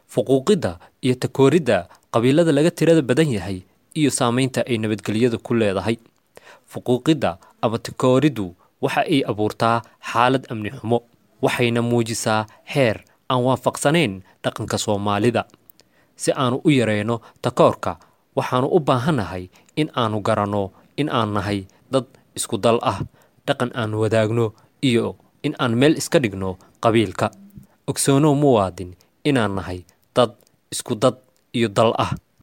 fuquuqidda iyo takooridda qabiilada laga tirada badan yahay iyo saamaynta ay nabadgelyadu ku leedahay fuquuqidda ama takooriddu waxa ay abuurtaa xaalad amni xumo waxayna muujisaa xeer aan waafaqsanayn dhaqanka soomaalida si aanu u yareyno takoorka waxaanu u baahannahay in aanu garanno in aan nahay dad isku dal ah dhaqan aan wadaagno iyo in aan meel iska dhigno qabiilka ogsoonow muwaadin inaan nahay dad isku dad iyo dal ah